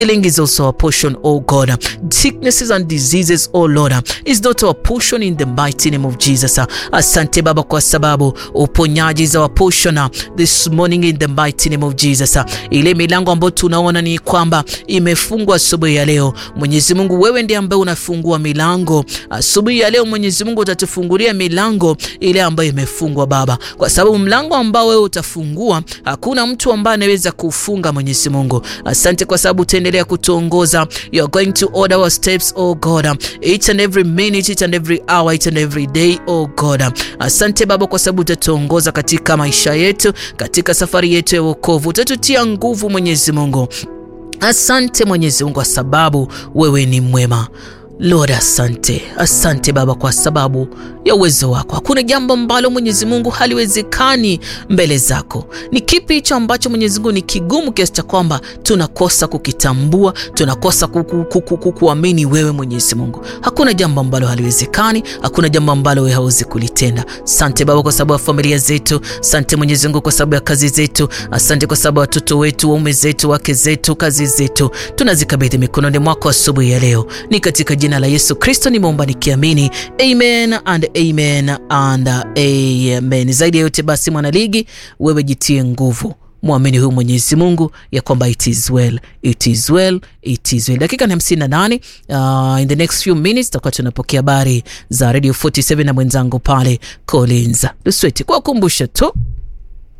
Healing is also our portion, oh God. Sicknesses and diseases, oh Lord, is not our portion in the mighty name of Jesus. Asante Baba kwa sababu uponyaji is our portion this morning in the mighty name of Jesus. Ile milango ambayo tunaona ni kwamba imefungwa asubuhi ya leo, Mwenyezi Mungu, wewe ndiye ambaye unafungua milango asubuhi ya leo. Mwenyezi Mungu, utatufungulia milango ile ambayo imefungwa Baba, kwa sababu mlango ambao wewe utafungua hakuna mtu ambaye anaweza kufunga. Mwenyezi Mungu, asante kwa sababu utaendelea kutuongoza. You are going to order our steps, oh God, each and every minute, each and every hour, each and every day, oh God. Asante Baba kwa sababu utatuongoza katika maisha yetu, katika safari yetu ya wokovu, utatutia nguvu Mwenyezi Mungu. Asante Mwenyezi Mungu kwa sababu wewe ni mwema. Lord, asante, asante Baba kwa sababu ya uwezo wako. Hakuna jambo ambalo Mwenyezi Mungu haliwezekani mbele zako. Ni kipi hicho ambacho Mwenyezi Mungu ni kigumu kiasi cha kwamba tunakosa kukitambua, tunakosa kukuamini wewe Mwenyezi Mungu? Hakuna jambo ambalo haliwezekani, hakuna jambo ambalo wewe hauwezi kulitenda. Asante Baba kwa sababu ya familia zetu, asante Mwenyezi Mungu kwa sababu ya kazi zetu, asante kwa sababu ya watoto wetu, waume zetu, wake zetu, kazi zetu, tunazikabidhi mikononi mwako asubuhi ya leo, ni katika jina la Yesu Kristo nimeomba nikiamini, amen and amen and amen. Zaidi ya yote basi, mwanaligi, wewe jitie nguvu, mwamini huyu Mwenyezi Mungu ya kwamba it is well, it is well, it is well. Dakika ni 58. Uh, in the next few minutes tutakuwa tunapokea habari za Radio 47 na mwenzangu pale Collins Lusweti, kwa kukumbusha tu